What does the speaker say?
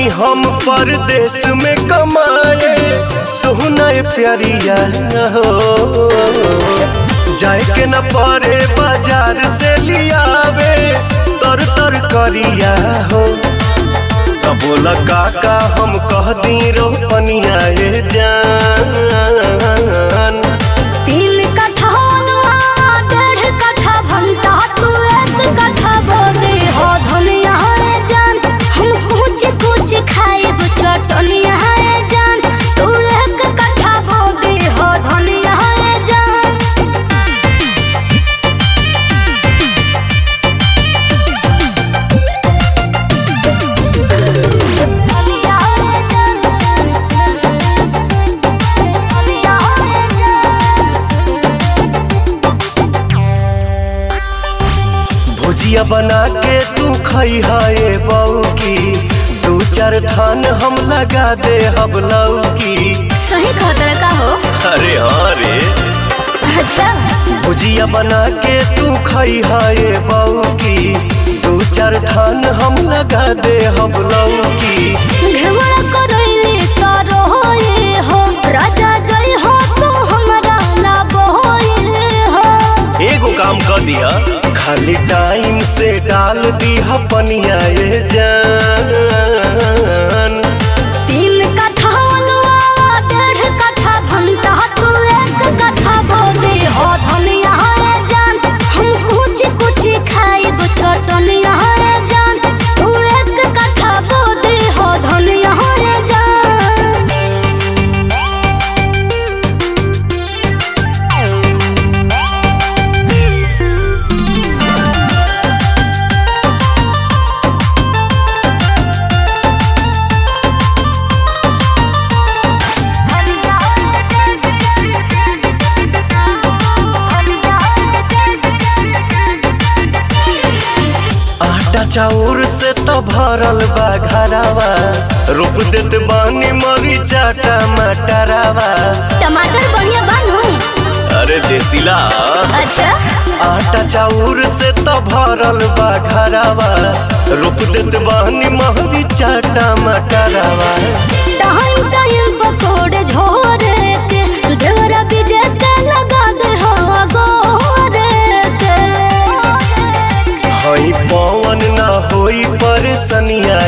बानी हम परदेश में कमाए सोहना प्यारिया हो जाए के न परे बाजार से लियावे तर तर करिया हो तब बोला काका हम कह दी रोपनिया ए जान तीन कट्ठा अलुआ डेढ़ कट्ठा भंटा तू एक कट्ठा बोदे हो धनिया रे जान हम कुछ कुछ खाए चटनिया रे जान तू एक कट्ठा बोदे हो धनिया रे जान धनिया रे जान धनिया रे जान भुजिया बना के तू खई है बऊ की दू चार थान हम लगा दे हम लौकी सही खतरा का हो अरे हाँ रे अच्छा भुजिया बना के तू खई है बऊ की दू चार थान हम लगा दे हम लौकी घेवड़ा करैले तारो होए हो राजा जय हो तू हमरा ला बोए हो एगो काम कर दिया खाली टाइम से डाल दिया पनिया ए जान तीन कट्ठा अलुआ डेढ़ कट्ठा भंटा तू एक कट्ठा बोदे हो धनिया रे जान हम कुछ कुछ खाए चटनिया रे जान तू एक कट्ठा बोदे हो धनिया रे जान आटा चाउर से तो भरल बा घरावा रोप देत बानी मरीचा टमाटरावा टमाटर बढ़िया बानू अरे देसीला अच्छा आटा चाउर से तो भरल बा घरावा रोप देत बानी मरीचा टमाटरावा टाइम टाइम पकोड़े झोरे के देवरा बीजे के लगा दे हो गोरे के हई पवन ना होई परेशानिया